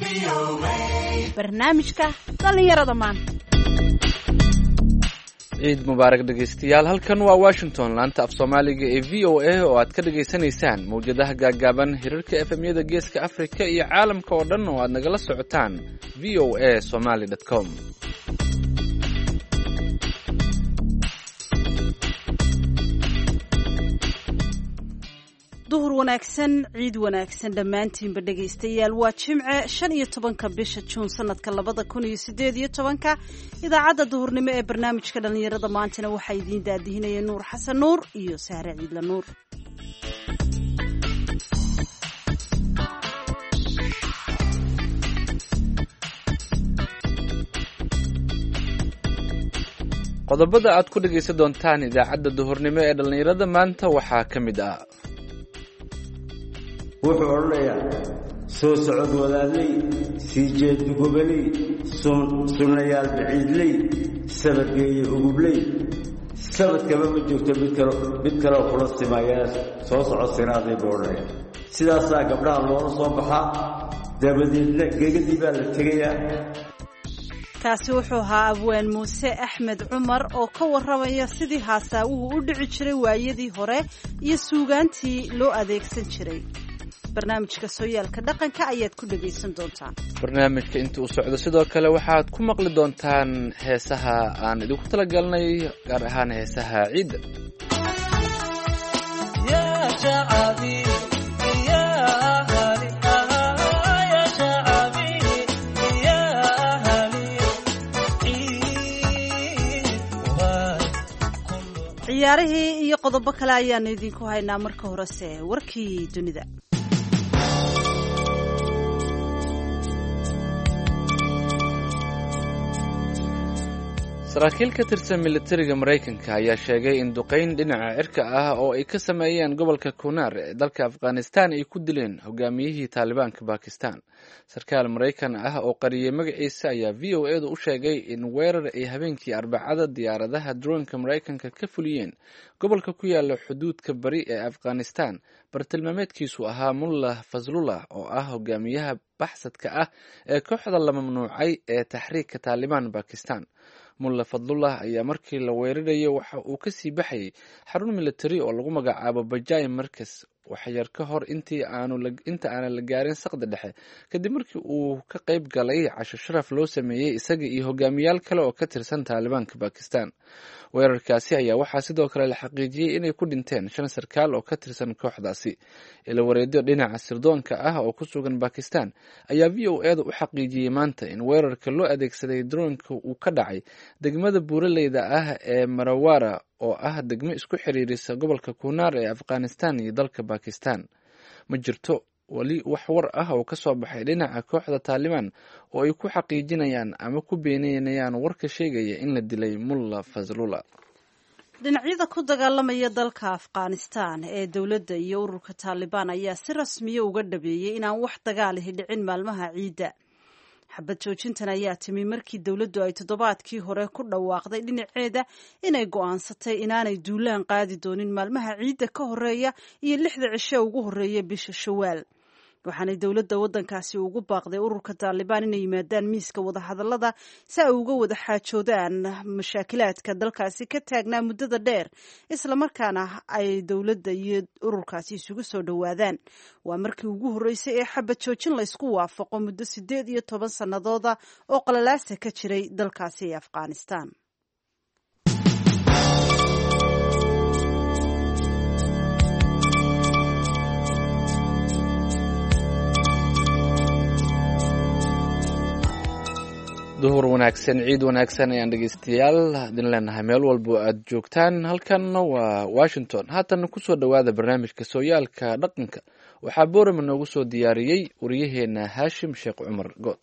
barnaamijka dhallinyarada maanta ciid mubaarak dhegaystayaal halkan waa washington laanta af soomaaliga ee v o a oo aad ka dhagaysanaysaan mawjadaha gaaggaaban hirarka efemyada geeska afrika iyo caalamka oo dhan oo aad nagala socotaan v o a somaly com duhur wanaagsan ciid wanaagsan dhammaantiinba dhegaystayaal waa jimce shan iyo tobanka bisha juun sanadka labada kun iyo sideed iyo tobanka idaacadda duhurnimo ee barnaamijka dhallinyarada maantana waxaa idiin daadihinaya nuur xasan nuur iyo sahre ciidla nuur qodobada aad ku dhegaysan doontaan idaacadda duhurnimo ee dhallinyarada maanta waxaa ka mid ah wuxuu odhanayaa soo socod wadaadley sii jeed dugobaley sunnayaal baciidley sabadgeeye ugubley sabadkaba ma joogto mid kaleo kula simayaa soo socod sinaaday buu odhanaya sidaasaa gabdhaha loola soo baxaa dabadeedna gegadii baa la tegayaa kaasi wuxuu ahaa abwaan muuse axmed cumar oo ka warramaya sidii haasaawuhu u dhici jiray waayadii hore iyo suugaantii loo adeegsan jiray barnaamijka sooyaalka dhaqanka ayaad ku dhegaysan doontaan barnaamijka inta uu socdo sidoo kale waxaad ku maqli doontaan heesaha aan idinku talagalnay gaar ahaan heesaha ciidda ciyaarihii iyo qodobo kale ayaanu idinku haynaa marka horese warkii dunida saraakiil ka tirsan militariga maraykanka ayaa sheegay in duqayn dhinaca cirka ah oo ay ka sameeyeen gobolka kunar ee dalka afghanistan ay ku dileen hogaamiyihii taalibaanka bakistan sarkaal maraykan ah oo qariyey magaciisa ayaa v o edu u sheegay in weerar ay habeenkii arbacada diyaaradaha droonka maraykanka ka fuliyeen gobolka ku yaala xuduudka bari ee afghanistan bartilmaameedkiisu ahaa mullah faslullah oo ah hogaamiyaha baxsadka ah ee kooxda la mamnuucay ee taxriigka taalibaan bakistan mulla fadlullah ayaa markii la weerarayo waxa uu kasii baxayay xarun militari oo lagu magacaabo bajai markas waxyar ka hor intii inta aanan la gaarin saqda dhexe kadib markii uu ka qayb galay casho sharaf loo sameeyey isaga iyo hogaamiyaal kale oo ka tirsan taalibaanka bakistan weerarkaasi ayaa waxaa sidoo kale la xaqiijiyey inay ku dhinteen shan sarkaal oo ka tirsan kooxdaasi ila wareedyo dhinaca sirdoonka ah oo ku sugan bakistan ayaa v o eeda u xaqiijiyey maanta in weerarka loo adeegsaday droonka uu ka dhacay degmada buuraleyda ah ee marawara oo ah degmo isku xiriirisa gobolka kunar ee afghanistan iyo dalka bakistan ma jirto weli wax war ah oo kasoo baxay dhinaca kooxda taalibaan oo ay ku xaqiijinayaan ama ku beeninayaan warka sheegaya in la dilay mulla faslula dhinacyada ku dagaalamaya dalka afghanistan ee dowladda iyo ururka taalibaan ayaa si rasmiya uga dhabeeyey inaan wax dagaalihi dhicin maalmaha ciidda xabad joojintan ayaa timi markii dowladdu ay toddobaadkii hore ku dhawaaqday dhinaceeda inay go'aansatay inaanay duulaan qaadi doonin maalmaha ciidda ka horeeya iyo lixda cishe ugu horeeya bisha shawaal waxaanay dowladda waddankaasi ugu baaqday ururka taalibaan inay yimaadaan miiska wadahadallada si ay uga wada xaajoodaan mashaakilaadka dalkaasi ka taagnaa muddada dheer islamarkaana ay dowladda iyo ururkaasi isugu soo dhowaadaan waa markii ugu horreysay ee xabad joojin laysku waafaqo muddo siddeed iyo toban sannadooda oo qalalaasa ka jiray dalkaasi ee afghanistan duhur wanaagsan ciid wanaagsan ayaan dhegeystayaal idin leenahay meel walbo aad joogtaan halkanna waa washington haatana kusoo dhowaada barnaamijka sooyaalka dhaqanka waxaa boorama noogu soo diyaariyey wariyaheena haashim sheekh cumar good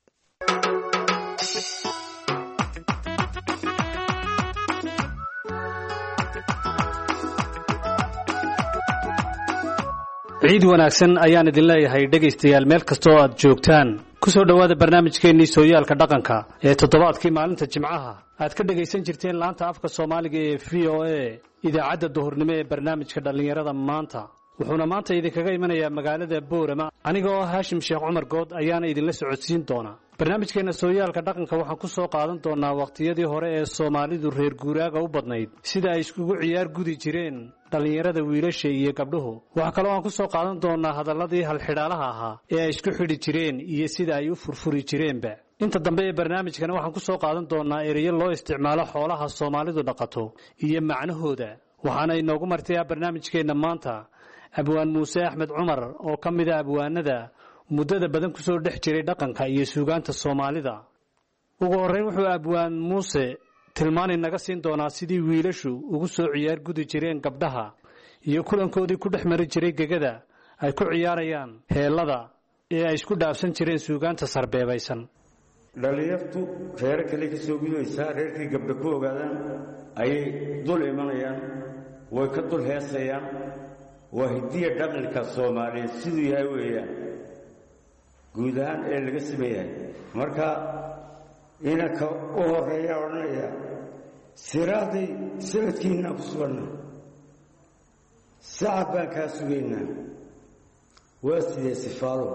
ciid wanaagsan ayaan idin leeyahay dhegaystayaal meel kastoo aad joogtaan ku soo dhowaada barnaamijkeennii sooyaalka dhaqanka ee toddobaadkii maalinta jimcaha aad ka dhegaysan jirteen laanta afka soomaaliga ee v o a idaacadda duhurnimo ee barnaamijka dhallinyarada maanta wuxuuna maanta idinkaga imanayaa magaalada boorama aniga oo haashim sheekh cumar good ayaana idinla socodsiin doonaa barnaamijkeenna sooyaalka dhaqanka waxaan ku soo qaadan doonaa wakhtiyadii hore ee soomaalidu reer guuraaga u badnayd sida ay iskugu ciyaar gudi jireen dhallinyarada wiilasha iyo gabdhuhu waxaa kaloo aan ku soo qaadan doonaa hadalladii halxidhaalaha ahaa ee ay isku xidhi jireen iyo sida ay u furfuri jireenba inta dambe ee barnaamijkana waxaan ku soo qaadan doonaa ereyo loo isticmaalo xoolaha soomaalidu dhaqato iyo macnahooda waxaana inoogu martayaa barnaamijkeenna maanta abwaan muuse axmed cumar oo ka mida abwaanada muddada badan ku soo dhex jiray dhaqanka iyo suugaanta soomaalida ugu horreyn wuxuu abwaan muuse tilmaani naga siin doonaa sidii wiilashu ugu soo ciyaar gudi jireen gabdhaha iyo kulankoodii ku dhex mari jiray gegada ay ku ciyaarayaan heellada ee ay isku dhaafsan jireen suugaanta sarbeebaysan dhallinyartu reero kale ka soo gudaysaa reerkii gabdha ku ogaadaan ayay dul imanayaan way ka dul heesayaan waa hidiya dhaqanka soomaaliyeed siduu yahay weeyaan guud ahaan ee laga sameeyahay marka inanka u horeeya odhanaya siraaday sanadkiinaa ku suganna sacad baan kaa sugaynaa waa sidee sifaalo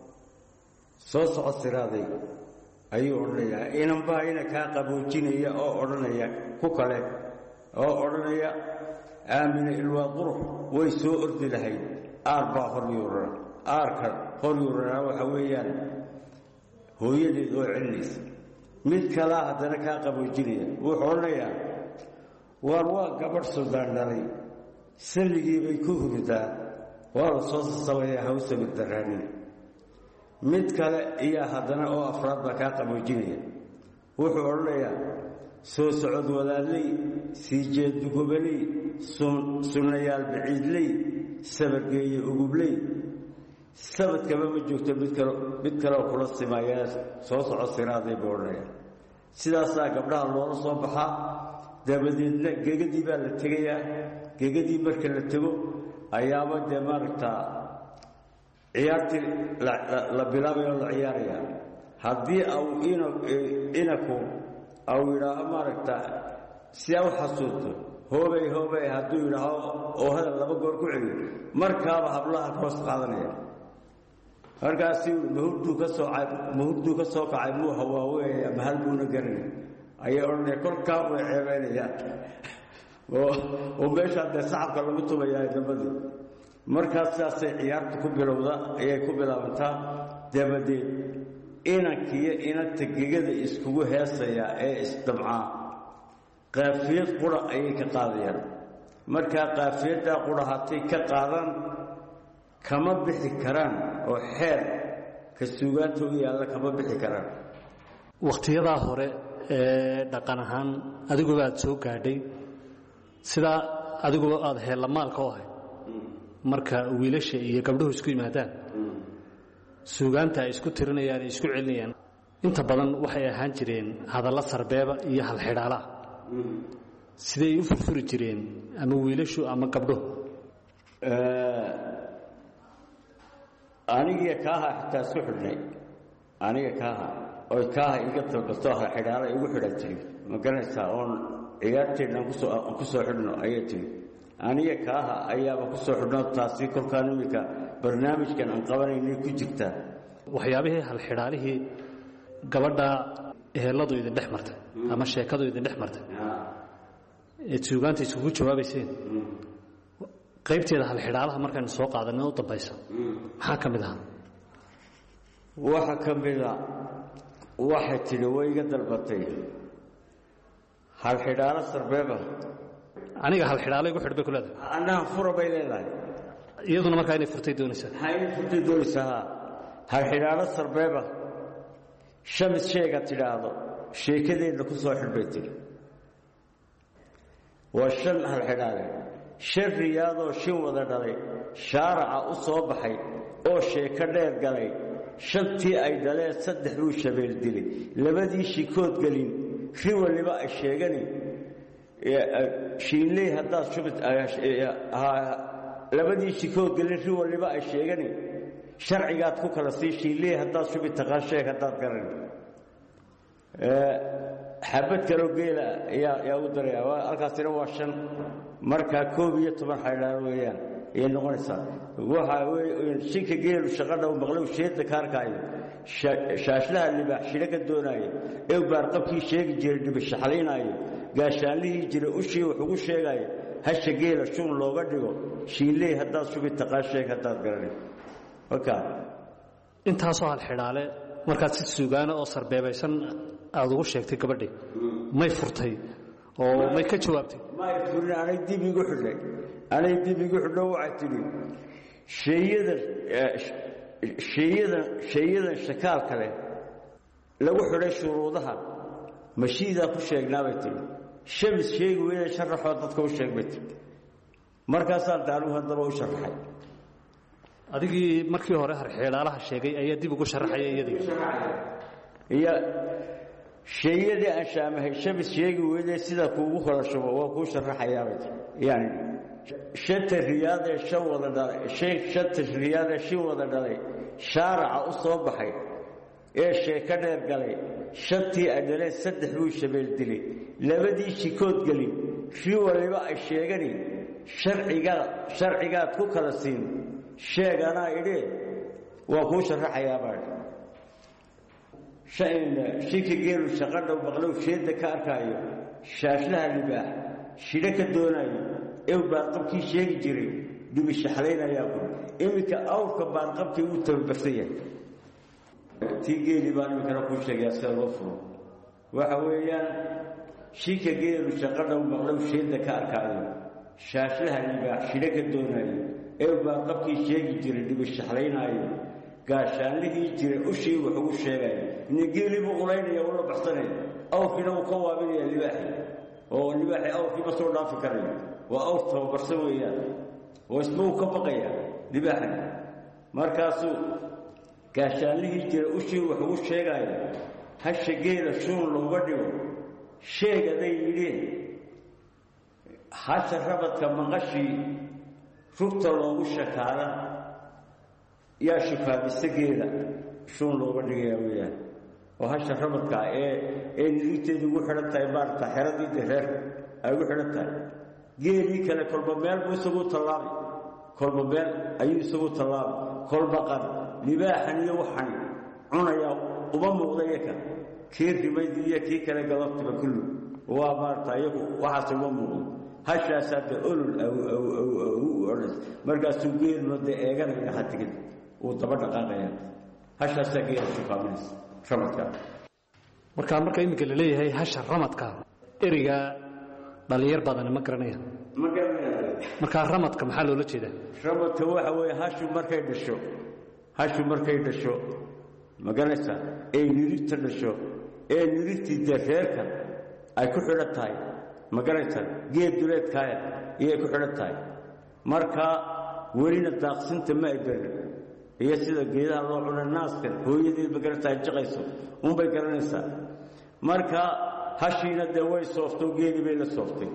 soo soco siraaday ayuu odhanayaa inanbaa ina kaa qaboojinaya oo odhanaya ku kale oo odhanaya aamina ilwaa qurux way soo ordi lahayd aar baa horyuurana aarka horyuuranaa waxa weeyaan hooyadeed oo celinaysa mid kalaa haddana kaa qaboojinaya wuxuu odhanayaa waar waa gabadh suldaan dhalay salligii bay ku huridaa waa la soo sasabayaa hawsabid daraanin mid kale iyaa haddana oo afraad baa kaa qaboojinaya wuxuu odhanayaa soo socod wadaadley sii jeeddugobaley sunnayaal baciidley sabargeeye ugubley sabadkaba ma joogto mid kalo mid kaleoo kula simayaa soo soco siraaday buu odhanaya sidaasaa gabdhaha loola soo baxaa dabadeedna gegadii baa la tegayaa gegadii marka la tego ayaaba dee maaragtaa ciyaartii la bilaabaya oo la ciyaaraya haddii au inaku au yidhaaho maaragta si a u xasuusto hoobay hoobay hadduu yidhaaho oo hadal laba goor ku celiyo markaaba hablaha hoos qaadanaya markaasi mahurduu ka soo mahurduu ka soo kacay muu hawaaweya mahal buuna garanay ayay odhanaya kolkaa way ceebaynayaan oo meeshaa dee sacabka lagu tumayaa dabadii markaas sidaasay ciyaarta ku bilowda ayay ku bilaabantaa dabadeed inankiiyo inanta gegada iskugu heesayaa ee isdamcaa qaafiyad qura ayay ka qaadayaan markaa qaafiyaddaa qura hatay ka qaadaan kama bixi karaan oo xeer ka suugaanta u yaalla kama bixi karaan wakhtiyadaa hore ee dhaqan ahaan adiguba aad soo gaadhay sidaa adiguba aada heellamaalka u ahayd marka wiilasha iyo gabdhuhu isku yimaadaan suugaanta ay isku tirinayaan ay isku celinayaan inta badan waxay ahaan jireen hadalla sarbeeba iyo halxidhaalaha siday u furfuri jireen ama wiilashu ama gabdhuhu anigiyo kaaha xitaa isku xidhnay aniga kaaha oy kaaha iga talbato halxidhaala igu xidhan tiri ma garanaysaa oon ciyaarteennan kusoo aan ku soo xidhno ayay tiri aniga kaaha ayaaba ku soo xidhno taasi kolkaan iminka barnaamijkan aan qabanaynay ku jirtaa waxyaabihii halxidhaalihii gabadha heelladu idin dhex martay ama sheekadu idin dhex martay eed suugaanta iskugu jawaabayseen qaybteeda halxidhaalaha markaynu soo qaadanay u dambaysa maxaa ka mid ahaa waxa ka mida waxay tidhi way iga dalbatay halxidhaalo sarbeeba aniga halxidhaalo igu xidh bay ku leedahay annaha fura bay leedahay iyaduna markaa inay furtay doonaysaa maxay ii furtay doonaysaa haa halxidhaalo sarbeeba shamis sheega tidhaahdo sheekadeedna ku soo xidh bay tidhi waa shan halxidhaale shan riyaadoo shin wada dhalay shaaraca u soo baxay oo sheeko dheer galay shantii ay dhaleen saddex buu shabeel dilay labadii shikood gelin ri waliba ay sheegani shiinley haddaad shubid labadii shikood gelin ri waliba ay sheegani sharcigaad ku kala sii shiinley haddaad shubid taqaan sheeg haddaad garan xabad kaloo geela ayaa yaa u daraya halkaasina waa shan markaa koob iyo toban xaydhaan weeyaan ayay noqonaysaa waxa weye shinka geelu shaqadha u maqlow sheedda ka arkaayo shaashlaha libaax shidho ka doonaayo ew baarqabkii sheegi jiray dhibishaxlaynaayo gaashaanlihii jira ushii wax ugu sheegaayo hasha geela shun looga dhigo shiinley haddaad shubi taqaan sheeg haddaad garanay marka intaasoo halxidhaale markaad si suugaana oo sarbeebaysan aada ugu sheegtay gabadhii may furtay oo may ka jawaabtay may furin anay dib igu xidhay anay dib igu xidho waxay tidhi sheeyadan sheeyadan sheeyadan shakaalka leh lagu xidhay shuruudaha mashiidaa ku sheegnaabay tihi shamis sheegi weyne sharaxoo dadka u sheeg bay tihi markaasaan daanuhu haddaba u sharaxay adigii markii hore harxeedhaalaha sheegay ayaa dib ugu sharaxaya iyadii iyo sheeyadii aan shaamahay shamis sheegi weyne sida kuugu horashubo waa kuu sharaxayaabay tihi yani shanta riyaadee shan wada dhalay shanta riyaadee shin wada dhalay shaaraca u soo baxay ee sheeko dheer galay shantii adhaleen saddex buu shabeel dilay labadii shikood gelin ri waliba ay sheegani sharcigaa sharcigaad ku kala siin sheeg anaa idhee waa kuu sharaxayaabaa shinka geelu shaqadha maqlow sheedda ka arkaayo shaashlaha libaax shidho ka doonaayo ew baarqabkii sheegi jiray dhibishaxlaynayaa bur iminka awrka baarqabkii uu tababarsan yahay tii geeli baan iminkana kuu sheegayaa sida loo furo waxa weeyaan shinka geelu shaqadha maqlow sheedda ka arkaayo shaashlaha libaax shidho ka doonaayo ew baarqabkii sheegi jiray dhibishaxlaynaayo gaashaanlihii jira ushii wax ugu sheegaya ina geelii buu qulaynaya ula baxsanaya awrkiina wuu ka waabinaya libaaxi oo libaaxi awrkii ma soo dhaafi karayo waa awr tababarsan weeyaan oo isma uu ka baqaya libaaxi markaasuu gaashaanlihii jira ushii wax ugu sheegaya hasha geela shuun looga dhigo sheegaday yidheen hasha rabadka maqashii rugta loogu shakaala yaa shukaabisa geela shuun looga dhigayaa weeyaan oo hasha rabadkaa ee ee nirigteedu ugu xidhan tahay maarata xeradii dareer ay ugu xidhan tahay geelii kale kolba meel buu isagu tallaabay kolba meel ayuu isagu tallaabay kolba qar libaaxan iyo waxani cunayaa uma muuqda yaka kii rimayd iyo kii kale galabtiba kullu waa maarata iyagu waxaas uma muuqdo hashaasaa de olol odhas markaasuu geelma dee eeganaya hatigid uu daba dhaqaaqaya hashaasaa geela shukaaminaysa ramadka markaa marka iminka la leeyahay hasha ramadka ereyga dhallinyar badani ma garanaya ma garanaya markaa ramadka maxaa loola jeedaa ramadka waxa weeye hashu markay dhasho hashu markay dhasho ma garanaysaa ee nirigta dhasho ee nirigtii dee reerka ay ku xidhan tahay ma garanaysaa geed duleedkaaya iyay ku xidhan tahay marka welina daaqsinta ma ay garin iyo sida geedaha loo cuna naaskan hooyadeed ma garanaysaa jaqayso unbay garanaysaa marka hashiina dee way sooftoo geedii bay la sooftay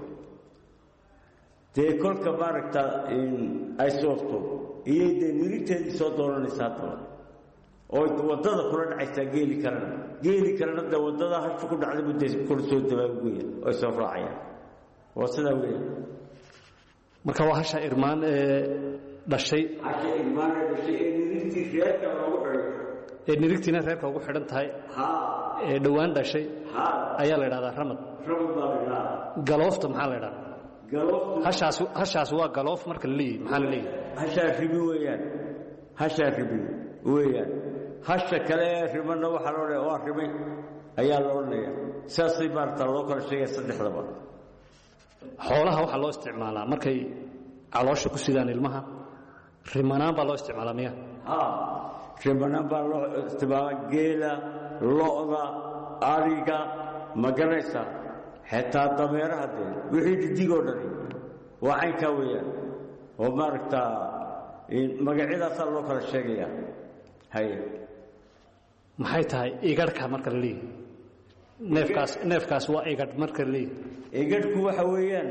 dee kolka maaragta ay soofto iyay dee nirigteedii soo dooranaysaa haddaba oo waddada kula dhacaysaa geeli kalena geeli kalena dee waddada hashu ku dhacday buu dee kula soo dabaaguya oo ay soo raacayaan waa sidaa weeyaan marka waa hasha irmaan ee dhashay hasha irmaana dhashay ee nirigtii reerka loogu xidhay ee nirigtiina reerka ugu xidhan tahay haa ee dhowaan dhashay haa ayaa la idhahdaa ramad rabad baa la idhaha galoofta maxaa la idhahdaa galoftu hashaas hashaas waa galoof marka la leeyahy maxaa la leeyahay hashaa ribi weeyaan hashaa ribi weeyaan hasha kale ee rimanna waxaa loo leeya waa rimay ayaa la odhanaya saasay maarata loo kala sheegaya saddexdaba xoolaha waxaa loo isticmaalaa markay caloosha ku sidaan ilmaha rimanaan baa loo isticmaalaa miya haa rimanaan baa loo isticmaala geela lo'da ariga ma garanaysaa xitaa dameeraha dee wixii dhidigoo dhani waa caynkaa weeyaan oo maaragtaa magacyadaasaa loo kala sheegayaa haye maxay tahay igadhka marka la leeyahay neefkaas neefkaas waa igadh marka la leeyahay egadhku waxa weeyaan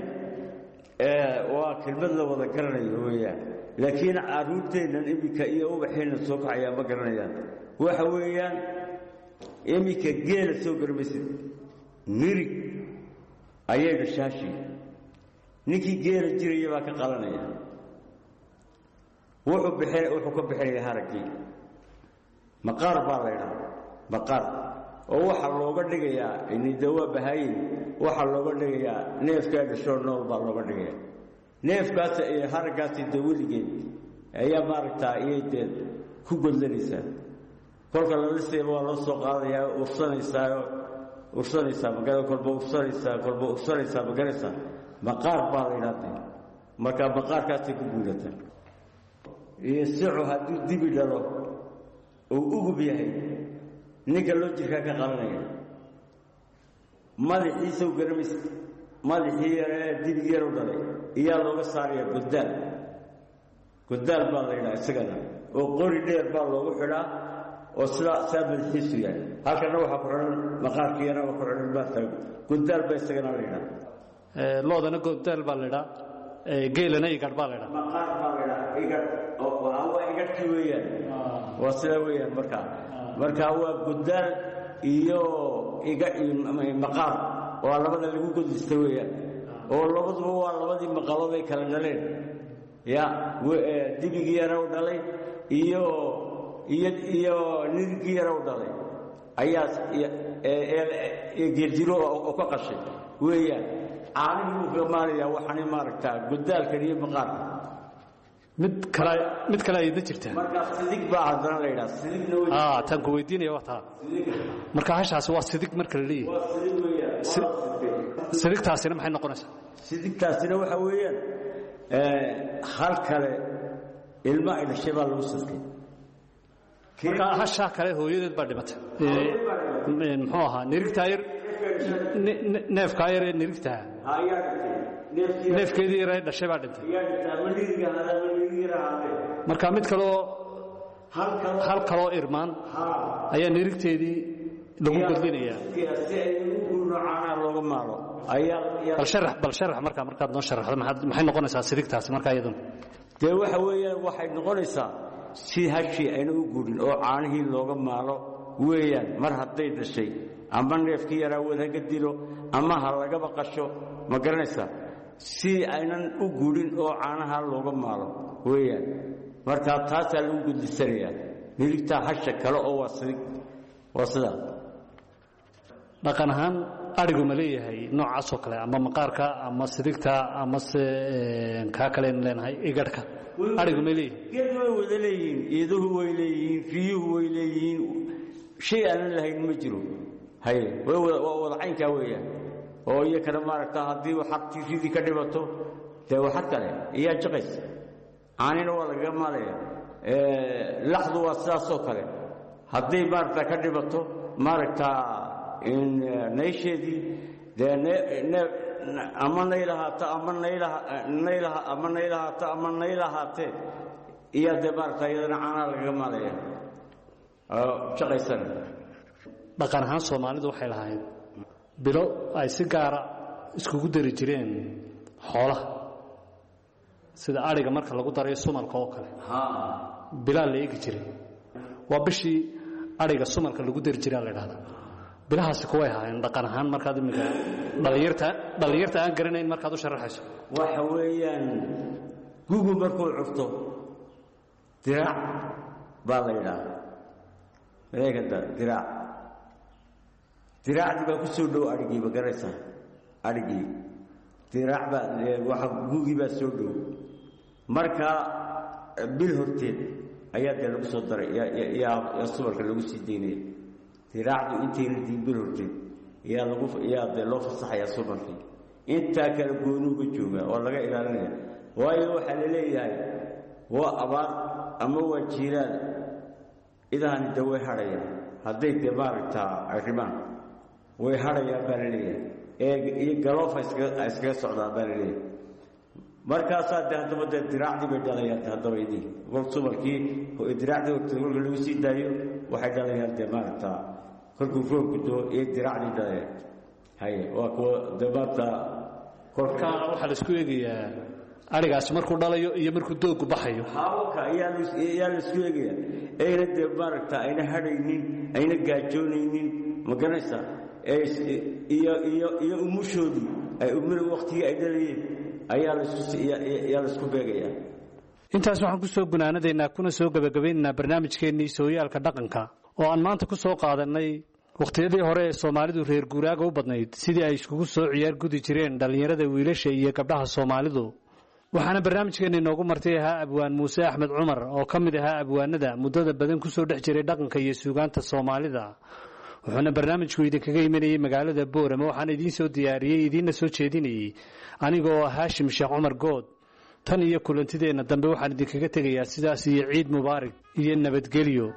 waa kelmad la wada garanayo weeyaan laakiin caruurteennan iminka iyo ubaxeennan soo kacayaa ma garanayaan waxa weeyaan iminka geela soo garmaysid mirig ayay dhashaashii ninkii geela jiraya baa ka qalanaya wuxuu bixin wuxuu ka bixinaya haraggii maqaar baa la ydhaha maqaar oo waxaa looga dhigayaa inidawaa bahaayin waxaa looga dhigayaa neefkaa dhashoo nool baa looga dhigaya neefkaas iyo haraggaasi de weligeed ayaa maaragtaa iyay dee ku godlanaysaa kolka laliseeba waa loo soo qaadayaa ursanaysaa ursanaysaa magaa kolba ursanaysaa kolba ursanaysaa magaraysaa maqaar baa la ydhahdee markaa maqaarkaasay ku guulataa iyo sicu hadduu dibi dhalo uu ugub yahay ninka loo jirkaa ka qabanaya madaxiisaw garamaysa madaxii yaree dibig yaru dhalay iyaa looga saaraya godaal godaal baa la yidhaha isagana oo qori dheer baa loogu xidhaa oo sidaa saa madaxiisu yahay halkana waxaa ku xidhan maqaarkii yaraba ku xidhan maarta godaal baa isagana la yidhaha loodana godaal baa la ydhaa geelana igadh baa la ydhaa maqaar baa la ydhaha igadh waa igadhkii weeyaan waa sidaa weeyaan markaa markaa waa godaal iyo iga maqaar waa labada lagu godista weeyaan oo labaduba waa labadii maqalood ay kala dhaleen ya dibigii yara u dhalay iyo iyo iyo nirigii yara u dhalay ayaa geeljiro oo ka qashay weeyaan caanihii buu kaga maalayaa waxaani maaragtaa godaalkan iyo maqaarka mid kale mid kale ayadna jirtaa markaa sidig baa haddana la yidhaha sidigna wey aa tan ku weydiinaya waa taa marka hashaasi waa sidig marka la leeyahay waa sidig weeyaan waa sidig sidigtaasina maxay noqonaysaa sidigtaasina waxa weeyaan hal kale ilmo ay dhashay baa lagu sidkay marka hashaa kale hooyadeed baa dhimatay muxuu ahaa nirigtaa yar neefkaa yar ee nirigtaa ayaa dhintay neefkii neefkeedii yar ee dhashay baa dhintay ayaa dhintay ama niriga ahaada ama nirigira ahaadee marka mid kaloo hal kale hal kaloo irmaan haa ayaa nirigteedii lagu godlinayaa si ay ugu noocaana looga maalo ayaa ayaa bal sharax bal sharax markaa markaad noo sharaxdo maxaad maxay noqonaysaa sidigtaasi markaa iyaduna dee waxa weeyaan waxay noqonaysaa si hashii ayna u gurin oo caanihii looga maalo weeyaan mar hadday dhashay ama neefkii yaraa wad haga dilo ama ha lagaba qasho ma garanaysaa si aynan u gurin oo caanaha looga maalo weeyaan markaa taasaa lagu gudisanayaa miligtaa hasha kale oo waa sidig waa sidaa dhaqan ahaan adhigu ma leeyahay noocaasoo kale ama maqaarka ama sidigta ama se kaa kaleenu leenahay igadhka adhigu ma leeyahay geed way wada leeyihiin iiduhu way leeyihiin riyuhu way leeyihiin shay aanan lahayn ma jiro haye way wada waa wada caynkaa weeyaan oo iyo kana maaragta haddii waxaad ridii ka dhibato dee waxad kale iyaa jaqaysa caanina waa lagaga maalaya laxdu waa sidaasoo kale hadday maaragta ka dhibato maaragta naysheedii dee ama naylahaato ama naylaha ama naylahaato ama naylahaatee iyaa dee maaragta iyadana caanaha lagaga maalaya oo jaqaysana dhaqan ahaan soomaalidu waxay lahayd bilo ay si gaara iskugu dari jireen xoolaha sida adhiga marka lagu darayo sumalka oo kale bilaa la eegi jiray waa bishii adhiga sumalka lagu dari jiraa la dhahdaa bilahaasi kuway ahaayeen dhaqan ahaan markaad imika dhallinyarta dhallinyarta aan garanayn markaad u sharaxayso waxa weeyaan gugu markuu cufto diraac baa la yidhaahda maleekada diraac diraacdii baa ku soo dhow adhigii ma garaysaa adhigii diraac baa waxa gugii baa soo dhow markaa bil horteed ayaa dee lagu soo daray yaa subalka lagu sii daynaya diraacdu intayna diin bil horteed yaa lagu yaa dee loo fasaxayaa subalkii intaa kale goonuuga jooga oo laga ilaalinaya waayo waxaa la leeyahay waa abaar ama waa jiiraan idahani de way hadhayaan hadday dee maaragtaa arrimaan way hadhayaan baa la leeyahay ee iyo galoofa iskaga socdaan baa la leeyahay markaasaa de haddaba dee diraacdii bay dhalayaan haddaba idii kol subalkii diraacdii horteed kolka lagu sii daayo waxay dhalayaan dee maaragtaa kolkuu roobku doo iyo diraacdii dhalayaan haye waa kuwa dee maarta marka waxaa la isku eegayaa adhigaasi markuu dhalayo iyo markuu doogu baxayo hawaka ayaa ayaa la isku eegaya ayna dee maaragta ayna hadhaynin ayna gaajoonaynin ma garanaysaa iyo iyo iyo umushoodii ay umil waktigii ay dhalayeen ayaa laisku ayaa laisku beegayaa intaas waxaan ku soo gunaanadaynaa kuna soo gebagabaynaynaa barnaamijkeennii sooyaalka dhaqanka oo aan maanta ku soo qaadannay wakhtiyadii hore ee soomaalidu reer guuraaga u badnayd sidii ay iskugu soo ciyaar gudi jireen dhallinyarada wiilasha iyo gabdhaha soomaalidu waxaana barnaamijkeenna inoogu martay ahaa abwaan muuse axmed cumar oo ka mid ahaa abwaanada muddada badan ku soo dhex jiray dhaqanka iyo suugaanta soomaalida wuxuuna barnaamijku idinkaga imanayey magaalada boorama waxaan idiin soo diyaariyey idiinna soo jeedinayey aniga oo haashim sheekh cumar good tan iyo kulantideenna dambe waxaan idinkaga tegayaa sidaas iyo ciid mubaarak iyo nabadgelyo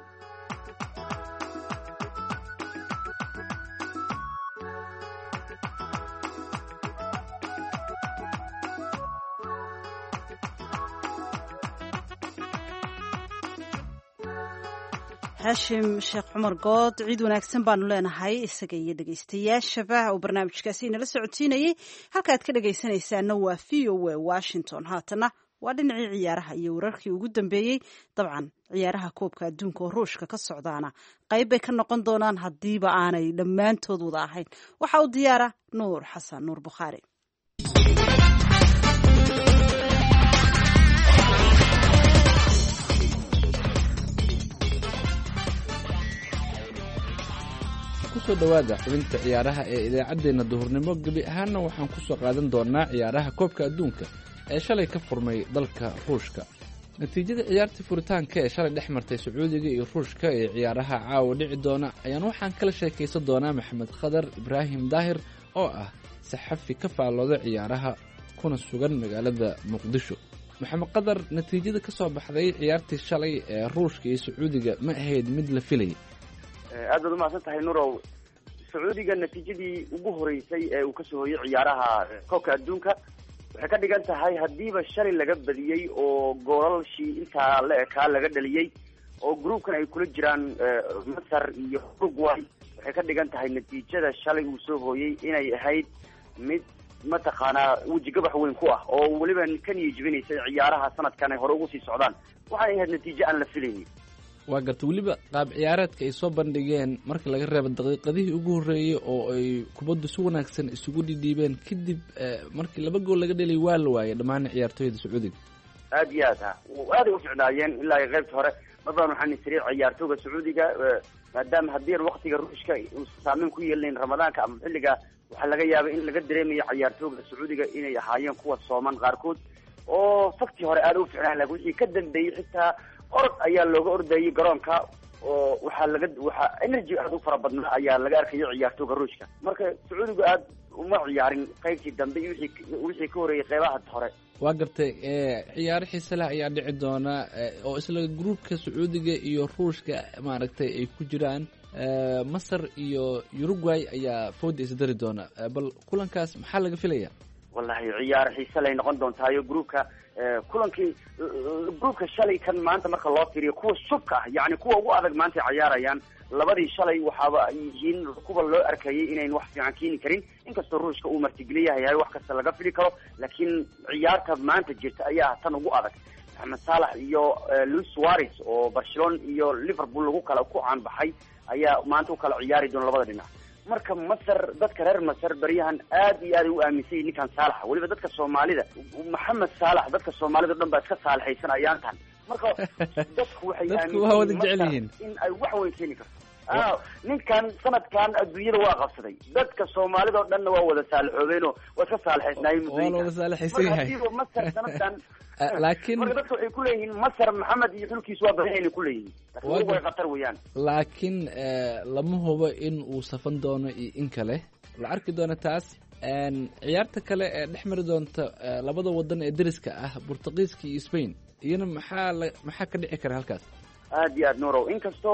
haashim sheekh cumar good ciid wanaagsan baanu leenahay isaga iyo dhegaystayaashaba uu barnaamijkaasi inala socodsiinayey halkaad ka dhegaysanaysaana waa v o a washington haatana waa dhinacii ciyaaraha iyo wararkii ugu dambeeyey dabcan ciyaaraha koobka adduunka oo ruushka ka socdaana qayb bay ka noqon doonaan haddiiba aanay dhammaantood wada ahayn waxaa u diyaara nuur xasan nuur bukhaari kusoo dhowaada xubinta ciyaaraha ee idaacaddeenna duhurnimo gebi ahaanna waxaan kusoo qaadan doonaa ciyaaraha koobka adduunka ee shalay ka furmay dalka ruushka natiijada ciyaartii furitaanka ee shalay dhex martay sacuudiga iyo ruushka ee ciyaaraha caawa dhici doona ayaan waxaan kala sheekaysan doonaa maxamed khadar ibraahim daahir oo ah saxafi ka faallooda ciyaaraha kuna sugan magaalada muqdisho maxamed khadar natiijada ka soo baxday ciyaartii shalay ee ruushka iyo sacuudiga ma ahayd mid la filayay aad baad umahadsan tahay nurow sacuudiga natiijadii ugu horeysay ee uu kasoo hoyay ciyaaraha koobka adduunka waxay ka dhigan tahay haddiiba shalay laga badiyey oo goolalshii intaa la ekaa laga dhaliyey oo groupkan ay kula jiraan masar iyo uruguay waxay ka dhigan tahay natiijada shalay uu soo hooyey inay ahayd mid mataqaanaa wejigabax weyn ku ah oo weliba ka niyajibinaysay ciyaaraha sanadkan ay hore ugu sii socdaan waxay ahayd natiijo aan la filaynin waa garta weliba qaab ciyaareedka ay soo bandhigeen marka laga reebo daqiiqadihii ugu horreeyey oo ay kubaddu si wanaagsan isugu dhidhiibeen kadib markii laba gool laga dhelay waa la waayay dhammaan ciyaartooyda sacuudiga aad iyo aad ha aaday uficnaayeen ilaa iyo qaybta hore mar badan waxaan isiriir ciyaartooga sacuudiga maadaama haddii an waktiga ruushka uusan saameyn ku yeelinayn ramadaanka ama xilliga waxaa laga yaabay in laga dareemayo ciyaartooga sacuudiga inay ahaayeen kuwa sooman qaarkood oo faktii hore aada u ficnaan lakin wixii ka dambeeyey xitaa orod ayaa looga ordayay garoonka oo waxaa laga waxaa energy aada u fara badnaa ayaa laga arkayo ciyaartooga ruushka marka sacuudiga aada uma ciyaarin qaybtii dambe iyo wixii wixii ka horeeyay qeybaha hore waa gartay ciyaaro xiise leh ayaa dhici doona oo isla gruupka sacuudiga iyo ruushka maaragtay ay ku jiraan masar iyo uruguay ayaa fooda isdari doona bal kulankaas maxaa laga filaya wallahi ciyaaro xiise lay noqon doontaayo groupka kulankii groupka shalay kan maanta marka loo fiiriyo kuwa subka ah yani kuwa ugu adag maanta ay cayaarayaan labadii shalay waxaaba ay yihiin kuwa loo arkayay inayn wax fiican keeni karin inkastoo ruushka uu martigeliyaha yahay wax kasta laga fili karo laakiin ciyaarta maanta jirta ayaa tan ugu adag maxamed saalax iyo luis suarez oo barcelona iyo liverpool lagu kala ku caanbaxay ayaa maanta u kala ciyaari doona labada dhinac marka masar dadka reer masar beryahan aad iyo aad ay u aaminsan yihin ninkan saalaxa weliba dadka soomaalida maxamed saalax dadka soomaalida o dhan baa iska saalixaysan ayaantan marka dadku waxay aaminsan in ay wax weyn keeni karto a ninkan sanadkan adduunyada waa qabsaday dadka soomaalida o dhanna waa wada saalixoobeenoo waa iska saalixaysnaayeen waa wada saalixaysan yahay masar sanadkan laakiin marka dadka waxay ku leeyihiin masar maxamed iyo xulkiis waa badan inay ku leeyihiin laakiin way khatar weeyaan laakiin lama hubo in uu safan doono iyo in kale la arki doona taas ciyaarta kale ee dhex mari doonta labada wadan ee deriska ah burtuqiiska iyo spain iyana maxaa la maxaa ka dhici kara halkaas aad iyo aad nurow inkastoo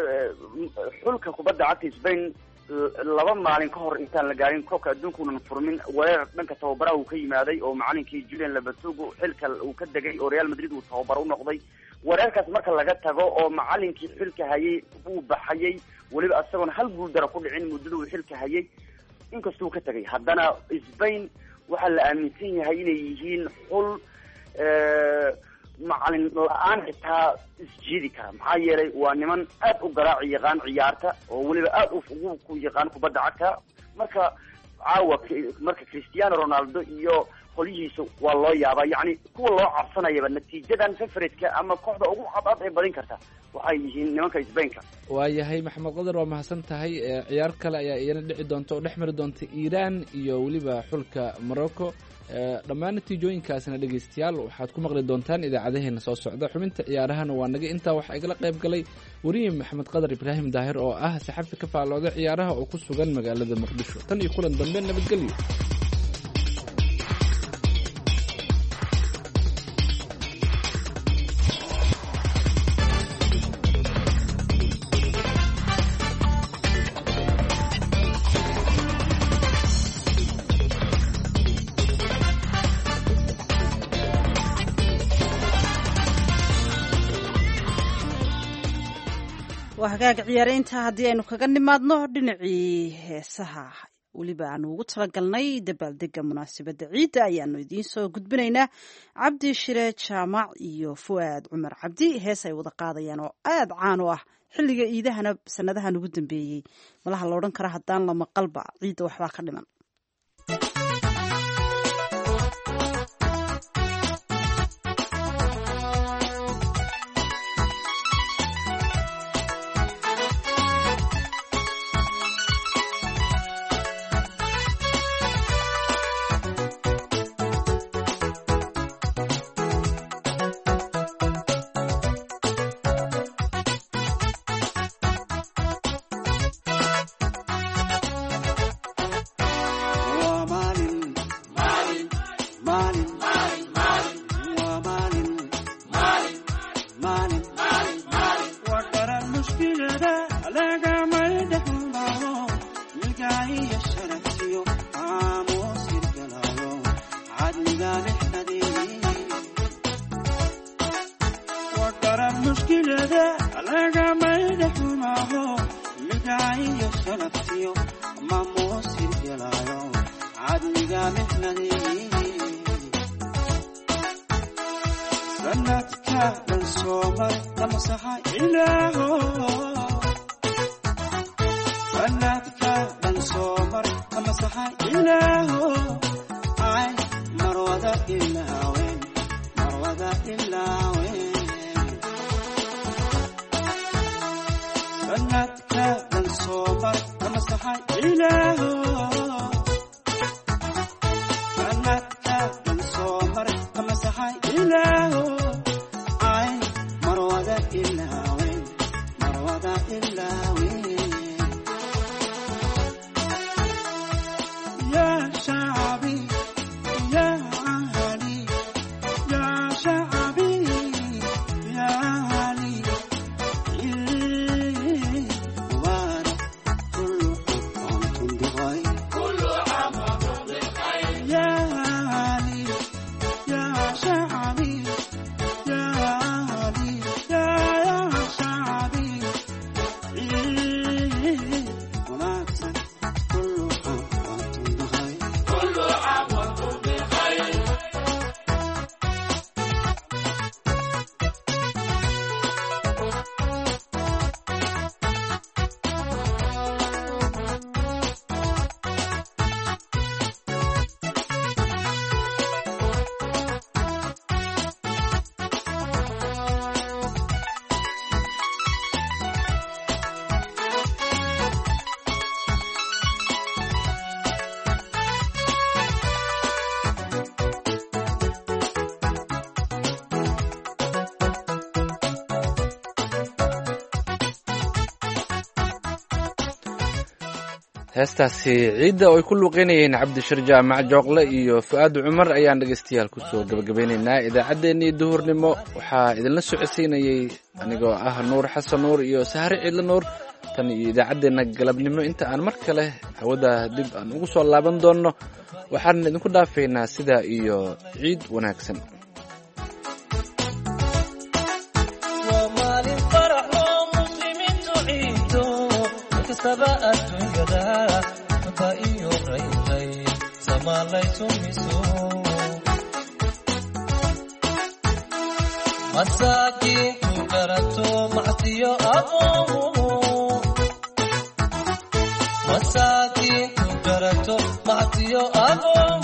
xulka kubadda cagta spain laba maalin ka hor intaan la gaarin koobka adduunkuunan furmin weerar dhanka tababaraha uu ka yimaaday oo macalinkii julian labatugo xilka uu ka degay oo real madrid uu tababaro u noqday weerarkaas marka laga tago oo macalinkii xilka hayay uu baxayay weliba isagoona hal guuldara ku dhicin muddada uu xilka hayay inkastuu ka tegay haddana spain waxaa la aaminsan yahay inay yihiin xul macalin la-aan xitaa isjiidi kara maxaa yeelay waa niman aad u garaaci yaqaan ciyaarta oo weliba aad ugu ku yaqaan kubadda cagta marka caawa marka cristiano ronaldo iyo qolyihiisa waa loo yaabaa yacni kuwa loo cabsanayaba natiijadan favoriteka ama kooxda ugu cadcad ee badin karta waxay yihiin nimanka sbainka waayahay maxamed qadar waa mahadsan tahay ciyaar kale ayaa iyana dhici doonta oo dhex mari doonta iiraan iyo weliba xulka morocco dhammaan natiijooyinkaasna dhegeystayaal waxaad ku maqli doontaan idaacadaheena soo socda xubinta ciyaarahana waa naga intaa waxaa igala qayb galay weriye maxamed qadar ibraahim daahir oo ah saxafi ka faallooda ciyaaraha oo ku sugan magaalada muqdisho tan iyo kulan dambe nabadgelyo waa hagaag ciyaaraynta haddii aynu kaga nimaadno dhinacii heesaha weliba aanu ugu talagalnay dabaaldega munaasabadda ciidda ayaanu idiin soo gudbinaynaa cabdi shire jaamac iyo fu'aad cumar cabdi hees ay wada qaadayaan oo aada caan u ah xilliga iidahana sanadahan ugu dambeeyey malaha la odhan kara haddaan la maqalba ciidda waxbaa ka dhiman heestaasi ciidda oo ay ku luuqeynayeen cabdishir jaamac jooqle iyo fu-aad cumar ayaan dhegaystayaal kusoo gabagabeynaynaa idaacaddeenii duhurnimo waxaa idinla socodsiinayey anigoo ah nuur xasan nuur iyo sahre ciidle nuur tan iyo idaacaddeenna galabnimo inta aan mar kale hawada dib aan ugu soo laaban doonno waxaan idinku dhaafaynaa sidaa iyo ciid wanaagsan masaakiinku garato macsiyo aboomu masaakiinku garato macsiyo aboomu